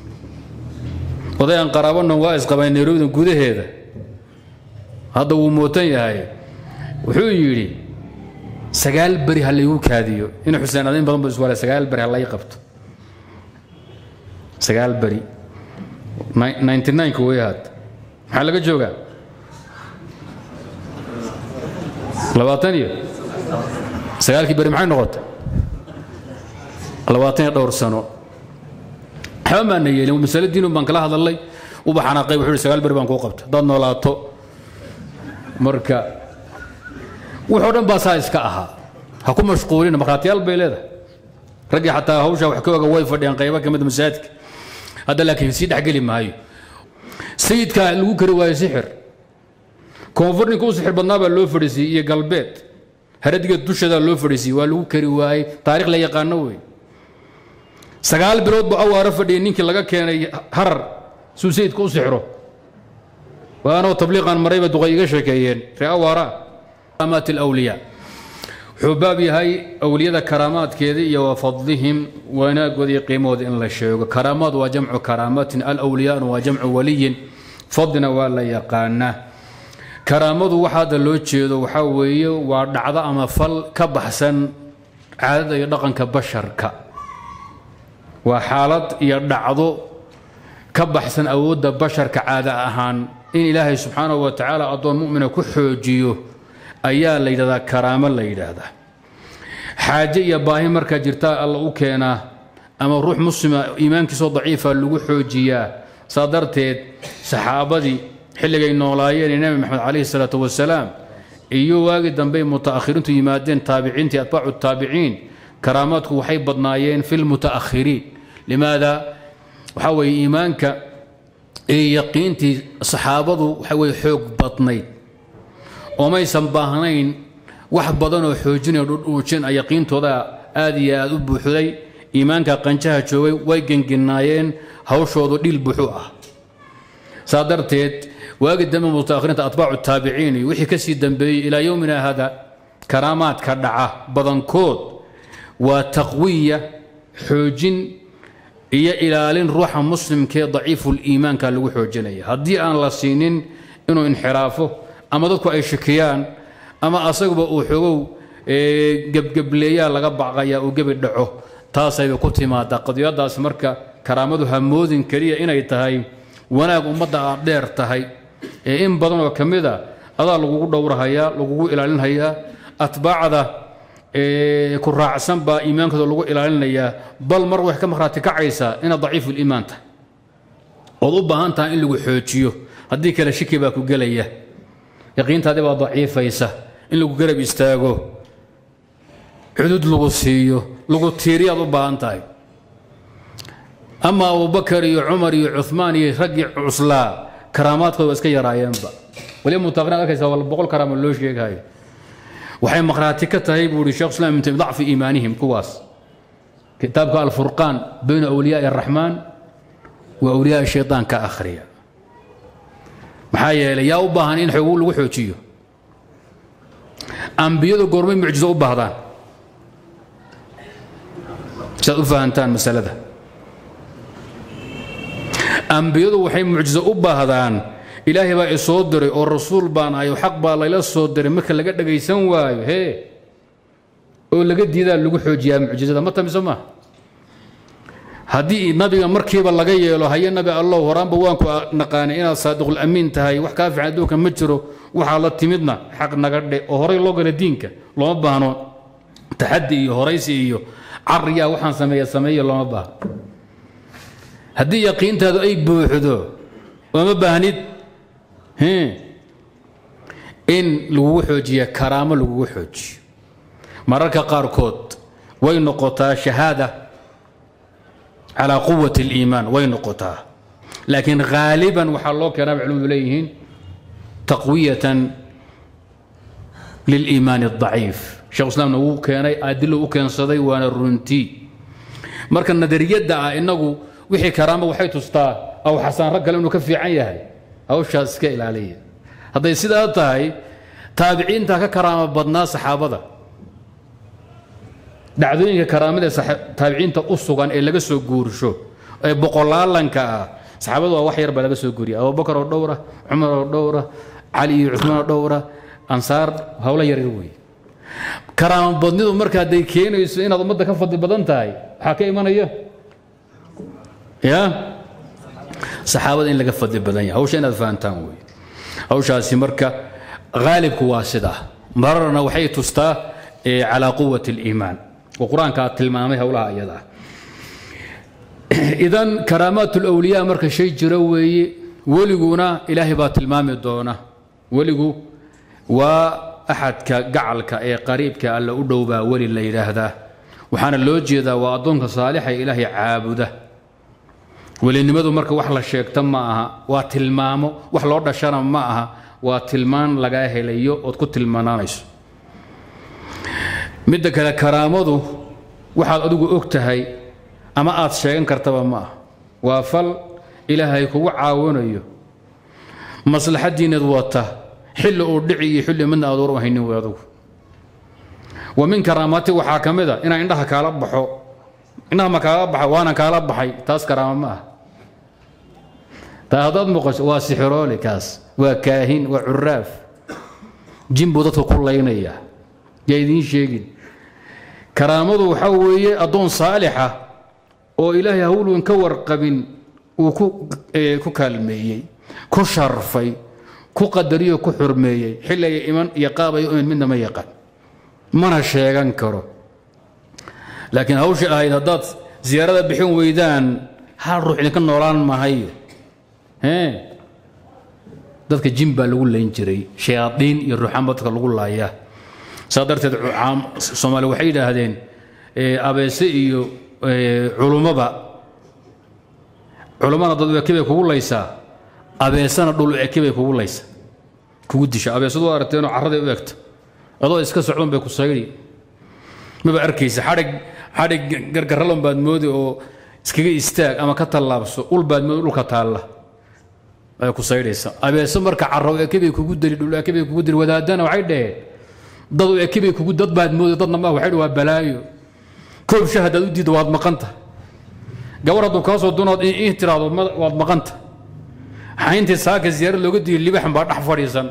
oday aan qaraabanon waa isqabay nairobida gudaheeda hadda wuu mootan yahay wuxuu yidhi sagaal beri ha laygu kaadiyo ina xuseen adayn badan bu iswaale sagaal beri ha lay qabto sagaal beri ninety nine-ka way hadda maxaa laga joogaa labaatan iyo sagaalkii beri maxay noqotay labaatan iyo dhowr sano waxba maana yeelin masale diinun baan kala hadalnay uba xanaaqay wuxuu yidhi sagaal beri baan kuu qabta haddaad noolaato marka wuxoo dhan baa saa iska ahaa ha ku mashquulina markhaatiyaal bay leedahay raggii xataa hawshaa wax ka oga way fadhiyaan qaybo ka mid masaajidka hadda laakiin sii dhexgeli maayo sayidkaa lagu kari waayo sixir koonfur ninka u sixir badnaa baa loo fadhiisiyey iyo galbeed haradiga dusheedaa loo fadhiisiyey waa lagu kari waayey taarikh la yaqaano wey sagaal bilood buu awaaro fadhiyay ninkii laga keenay harar suu sayidka u sixro waanoo tabliiqan marayba duqay iga sheekeeyeen ree awaara karaamaat alawliyaa wuxuu baab yahay awliyada karaamaadkeeda iyo wa fadlihim wanaagooda iyo qiimahooda in la sheego karaamaad waa jamcu karaamatin alawliyaana waa jamcu waliyin fadlina waa la yaqaanaa karaamadu waxa hadda loo jeedo waxaa weeye waa dhacdo ama fal ka baxsan caadada iyo dhaqanka basharka waa xaalad iyo dhacdo ka baxsan awoodda basharka caada ahaan in ilaahay subxaanahu wa tacaala addoon mumina ku xoojiyo ayaa la yidhahdaa karaamo la yidhaahdaa xaaje iyo baahi markaa jirtaa alla u keenaa ama ruux muslima iimaankiisoo daciifa lagu xoojiyaa saa darteed saxaabadii xilligay noolaayeen nebi maxamed calayhi salaatu wasalaam iyo waagii dambey muta'akhiriintu yimaadeen taabiciintii atbaacu taabiciin karaamaadku waxay badnaayeen fi lmuta'akhiriin limaada waxaa weeye iimaanka iyo yaqiintii saxaabadu waxa weye xoog badnayd oo maysan baahnayn wax badanoo xoojinaya dhudhuujin yaqiintooda aad iyo aad u buuxday iimaanka qanjaha joogay way genginaayeen hawshoodu dhil buuxu ah saa darteed waagi dambe mutaakhiriinta atbaacu taabiciin iyo wixii ka sii dambeeyey ilaa yowmina hada karaamaadka dhaca badankood waa taqwiya xoojin iyo ilaalin ruuxa muslimkee daciifuliimaanka lagu xoojinaya haddii aan la siinin inuu inxiraafo ama dadku ay shakiyaan ama asaguba uu xogow gebgebleeyaa laga baqaya uu gebi dhaco taasayba ku timaada qadiyadaas marka karaamadu hamoodin keliya inay tahay wanaag ummadda aad dheer tahay ee in badan oo ka mid a adaa lagugu dhowrahayaa lagugu ilaalinhayaa atbaacda ku raacsan baa iimaankooda lagu ilaalinayaa bal mar wax ka markhaati kacaysaa inaad daciifuliimaan tahay ood u baahan tahay in lagu xoojiyo haddii kale shiki baa ku gelaya yaqiintaadii baa daciifaysa in lagu garab istaago cudud lagu siiyo lagu tiiriyaad u baahan tahay ama abubakar iyo cumar iyo cumaan iyo raggii cuslaa karaamaadkooda waa iska yaraayeenba waliba mutaaqrin arkaysa wal boqol karaama loo sheegayo waxay maqhraati ka tahay buu ihi shekh islam ibn taymiya dacfi iimaanihim kuwaas kitaabka alfurqaan bayna awliyaai araxmaan wa awliyaai shaytaan ka akhriya maxaa yeelay yaa u baahan in xogu lagu xoojiyo ambiyadu goormay mucjizo u baahdaan siaad u fahantaan masalada ambiyadu waxay mucjizo u baahdaan ilaahay baa isoo diray oo rasuul baan ahay oo xaq baa layla soo diray marka laga dhagaysan waayo hee oo laga diidaa lagu xoojiyaa mucjizada ma tamiso maaha haddii nabiga markiiba laga yeelo haye nabi allow horaanba waanku naqaanay inaad saadiqul amiin tahay wax kaa fiican adduunka ma jiro waxaa la timidna xaq naga dhe oo horay loo gala diinka looma baahno taxaddi iyo horaysi iyo cariyaa waxaan sameeya sameeya looma baahno haddii yaqiintaadu ay buuxdo ooma baahnid in lagugu xoojiya karaamo lagugu xoojiyo mararka qaarkood way noqotaa shahaada calaa quwat اliimaan way noqotaa laakiin haaliban waxaa loo keenaa bay culimadu leeyihiin taqwiyatan liliimaan الضaciif shekh islaamna wuu keenay adilo u keensaday waana runtii marka nadariyadda ah inagu wixii karaamo waxay tustaa aw xasaan rag kale inuu ka fiican yahay hawshaas iska ilaaliya hadday sidaa tahay taabiciinta ka karaamo badnaa saxaabada dhacdooyinka karaamada taabiciinta u sugan ee laga soo guursho ee boqolaalanka ah saxaabadu waa wax yar baa laga soo guriya abubakar oo dhowra cumar oo dhowra cali iyo cumaan oo dhowra ansaar howlo yaryar weeye karaama badnidu marka hadday keenayso inaad ummadda ka fadli badan tahay waxaa ka imanaya ya saxaabada in laga fadli badan yahay hawsha inaad fahantaan wey hawshaasi marka haalibku waa sidaa mararna waxay tustaa calaa quwati اliimaan oo qur-aankaa tilmaamay howlaha iyada ah idan karaamaat اlawliyaa marka shay jiro weeye weliguna ilaahay baa tilmaami doona weligu waa axadka gacalka ee qariibka alla u dhow baa weli la yidhaahdaa waxaana loo jeedaa waa addoonka saalixa ee ilaahay caabuda welinimadu marka wax la sheegta ma aha waa tilmaamo wax loo dhashana ma aha waa tilmaan lagaa helayo ood ku tilmaanaanayso midda kale karaamadu waxaad adigu og tahay ama aad sheegan kartaba ma ah waa fal ilaahay kugu caawinayo maslaxadiinad wata xilli uu dhici iyo xilli midna aad war u haynin wey adugu wa min karaamaati waxaa ka mid a inaan indhaha kaala baxo indhaha ma kaala baxa waana kaala baxay taas karaama ma ah taa haddaad muuqasho waa sixiroole kaas waa kaahin waa curaaf jin buu dadka ku laynaya yaa idiin sheegin karaamadu waxaa weeye addoon saalixa oo ilaahay hawlwan ka warqabin uu ku kaalmeeyey ku sharfay ku qadariyo ku xurmeeyey xilliga iman iyo qaabay iman midna ma yaqaan mana sheegan karo laakiin hawsha ahayd haddaad siyaarada bixin weydaan hal ruux idinka noolaan mahayo dadka jin baa lagu layn jiray shayaadiin iyo ruuxaan baa dadka lagu laayaa saa darteed soomaali waxay yidhaahdeen abeese iyo culummaba culummana dad eke bay kugu laysaa abeesana dhul eke bay kugu laysaa kugu disha abeesadu waa aragteenoo carraday u egta adoo iska socdan bay ku saydi maba arkaysa xadhig xadhig gargarralon baad moodi oo iskaga istaag ama ka tallaabso ul baad moodi dhulka taalla ay ku saydhaysa abeeso marka carro eke bay kugu dili dhul eke bay kugu dili wadaadana waxay dhaheen dad eke bay kugu dad baad moodi dadna ma waxay waa balaayo koob shah haddaad u diiddo waad maqanta gabar hadduu kaa soo dunood in tiraahdo waad maqanta xayntii saaka ziyaarad looga diiyo libaxan baa dhex fadhiisan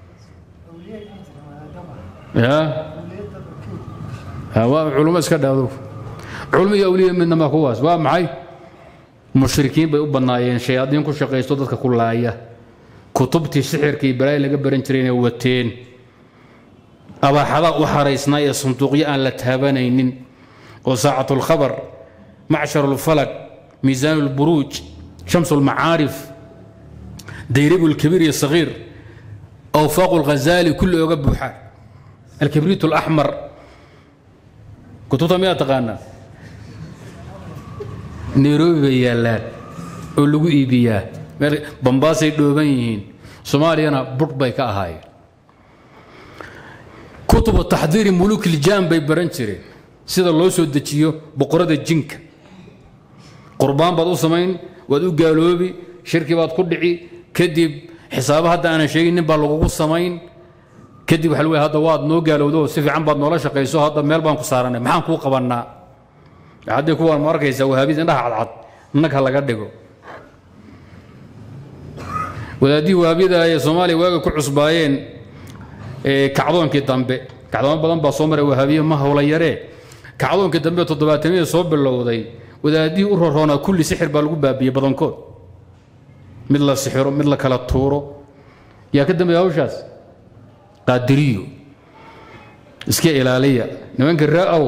ya waa culummo iska dhaado culmo iyo awliya midna ma kuwaas waa maxay mushrikiin bay u bannaayeen shayaadiin ku shaqaysto dadka ku laaya kutubtii sixirka iyo balaayi laga baran jiray inay wateen abaaxadaa u xaraysnaa ee sanduuqyo aan la taabanaynin oo saacatu lkhabar macshar lfalag miisaan lburuuj shams lmacaarif dayribu lkabiir iyo sagiir awfaaqu lghazali kulli oga buuxa alkibriit alaxmar kutubta miyaa taqaanaa nairobi bay yaallaan oo lagu iibiyaa meel bambaasay dhooban yihiin soomaaliyana budh bay ka ahaayeen kutubu taxdiiri muluuk iljaan bay baran jireen sida loo soo dejiyo boqorada jinka qurbaan baad u samayn waad u gaaloobi shirki baad ku dhici kadib xisaabo hadda aanan sheegin nin baa lagugu samayn kadib waxa lgu hadda waad noo gaalowdo si fiican baad noola shaqayso hadda meel baan ku saaranay maxaan kuu qabannaa haddii kuwaan ma arkaysa wahaabid indhaha cadcad nag ha laga dhigo wadaadihii wahaabiyada ee soomaaliya waaga ku cusbaayeen kacdoonkii dambe kacdoomo badan baa soo maray wahaabiye ma howla yaree kacdoonkii dambe toddobaatamiyada soo bilowday wadaadihii u roroonaa kulli sixir baa lagu baabiyey badankood mid la sixiro mid la kala tuuro yaa ka dambeeya hawshaas qaadiriyo iska ilaaliya nimanka raa-ow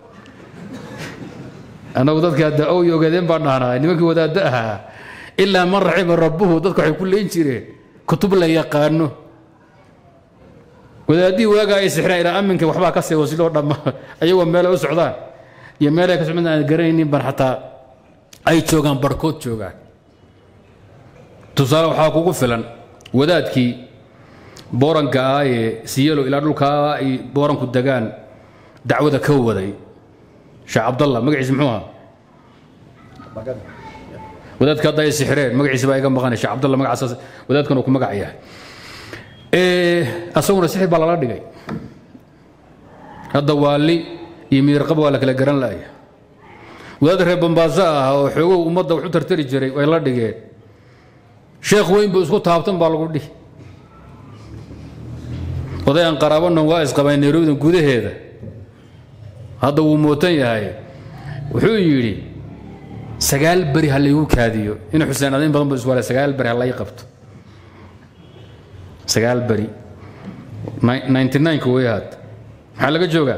annagu dadka da-ow iyo ogaadeen baan dhahnaa nimankii wadaaddo ahaa ilaa man raxima rabbuhu dadku waxay ku leyn jireen kutub la yaqaano wadaadihii waagaa ay sixraan ilaa aminka waxbaa ka sii wasiloo dhamma ayagoo meelay u socdaan iyo meelay ka socdaan aan garanaynin ban xataa ay joogaan barhkood joogaan tusaale waxaa kugu filan wadaadkii booranka ah ee siyelo ilaa dhulkaa ay booranku degaan dacwada ka waday sheekh cabdallah magaciisa muxuu ahaa wadaadka hadda ay sixireen magaciisa baa iga maqanay sheekh cabdallah magacaas wadaadkan uu ku magac yahay asaguna sixir baa lala dhigay hadda waali iyo miirqaba waa la kala garan laaya wadaad reer bambaaso ah oo xoogow ummadda wax u tartari jiray way la dhigeen sheekh weyn buu isku taabtan baa lagu dhihi odayan qaraabanon waa isqabay nairobidan gudaheeda hadda wuu mootan yahay wuxuu yidhi sagaal beri ha laygu kaadiyo in xuseen adayn badan bu iswala sagaal beri ha lay qabto sagaal beri ninety nine-ka way ahaad maxaa laga joogaa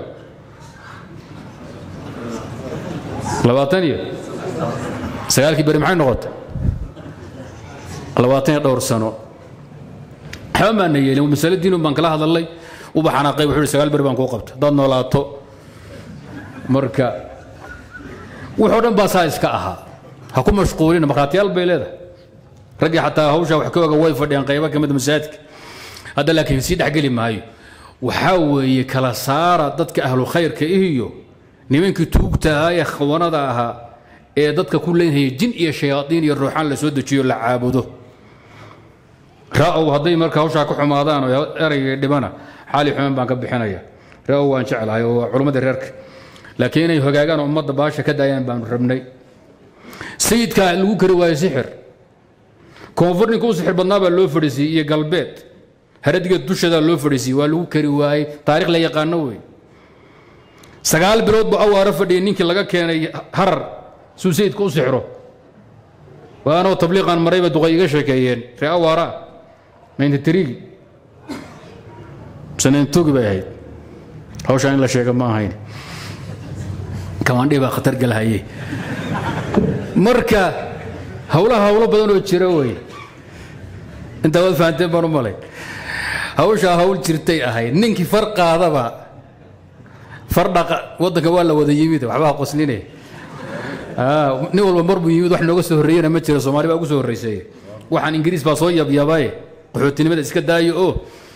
labaatan iyo sagaalkii beri maxay noqotay labaatan iyo dhowr sano waxba maana yeelin masale diinun baan kala hadalnay uba xanaaqay wuxuu yidhi sagaal beri baan kuu qabta haddaad noolaato marka wuxoo dhan baa saa iska ahaa ha ku mashquulina markhaatiyaal bay leedahay raggii xataa hawshaa wax ka oga way fadhiyaan qaybo ka mid masaajidka hadda laakiin sii dhexgeli maayo waxaa weeye kala saara dadka ahlu khayrka iyo nimankii tuugta ahaa ee khawanada ahaa ee dadka ku leynhaya jin iyo shayaaiin iyo ruuxaan la soo dejiyo la caabudo ra-ow hadday marka hawshaa ka xumaadaan oo eraygii dhibana xaali xumaan baan ka bixinaya ra-ow waan jeclahay oo waa culammadii reerka laakiin inay hogaagaan oo ummadda baasha ka daayaan baanu rabnay sayidkaa lagu kari waayo sixir koonfur ninka u sixir badnaa baa loo fadhiisiyey iyo galbeed haradigeed dushadaa loo fadhiisiyey waa lagu kari waayey taarikh la yaqaano wey sagaal bilood buu awaaro fadhiyay ninkii laga keenay harar suu sayidka u sixro waanoo tabliiqan marayba duqay iga sheekeeyeen ree awaara ninety three sanentogi bay ahayd hawshaan in la sheega ma ahayn kamaandhii baa khatar galhaye marka hawlaha hawlo badan oo jira wey intaa waad fahanteen baan u malay hawshaa hawl jirtay ahayd ninkii far qaadaba far dhaqa waddanka waa la wada yimid waxbaa qoslinaya nin walba mar buu yimid wax nooga soo horreeyena ma jira soomaali baa ugu soo horrayseeye waxaan ingiriis baa soo yabyabaye qaxootinimada iska daayo oo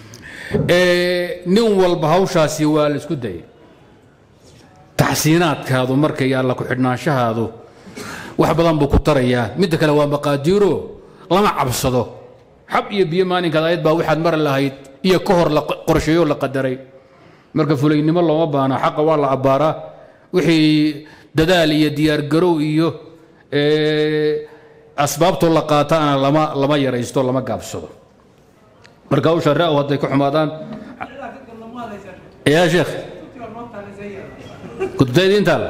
nin walba hawshaasi waa la isku dayay taxsiinaadkaadu marka iyo alla ku-xidhnaanshahaadu wax badan buu ku tarayaa midda kale waa maqaadiiro lama cabsado xab iyo biyo maalinkaad ayad baa waxaad mari lahayd iyo ka hor la qorsheeyo la qadaray marka fulaynimo looma baana xaqa waa la abbaaraa wixii dadaal iyo diyaargarow iyo asbaabtoo la qaataana lama lama yaraysto lama gaabsado marka hawsha ra-w hadday ka xumaadaan yaa sheekh kutubtaydi intaal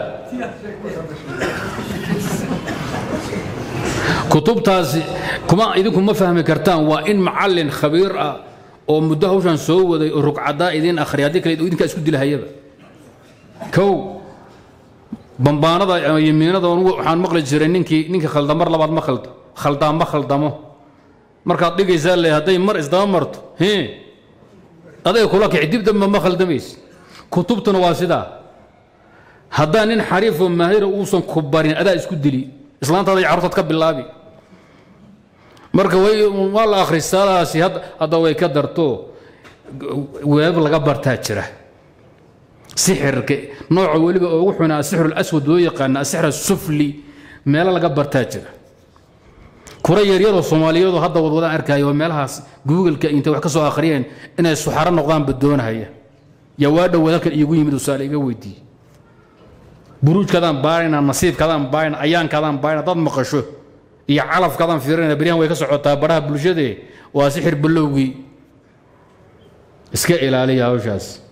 kutubtaasi kuma idinku ma fahmi kartaan waa in macallin khabiir ah oo muddo hawshan soo waday oo rugcadaa idiin akhriya haddii kale idinkaa isku dilahayaba kow bambaanada ama yimiinada waxaan maqli jiray ninkii ninka khaldamar labaad ma khaldo khaldaa ma khaldamo markaad dhigaysaa le hadday mar isdaba marto he aday kula kici dib damba ma khaldamaysa kutubtuna waa sidaa haddaan nin xariifoo maahira uusan ku barin adaa isku dili islaantaaday carurtaad ka bilaabi marka waa la akhristaadaasi hadda way ka darto weeb laga bartaa jira sixirka nooca weliba ugu xuna asixru alaswad loo yaqaana asixr asufli meelo laga bartaa jira kura yaryaroo soomaaliyadu hadda wadwadaan arkaayo oo meelahaas googleka intay wax ka soo akhriyeen inay suxaro noqdaanba doonahaya yaa waa dhowaad halkan iigu yimid usaale iga weydiiyey buruujkaadaan baarayna nasiibkaadaan baarayna ayaankaadaan baarayna dad maqasho iyo calafkaadaan fiirinayna beryahan way ka socotaa baraha bulshadee waa sixir balowgii iska ilaaliya hawshaas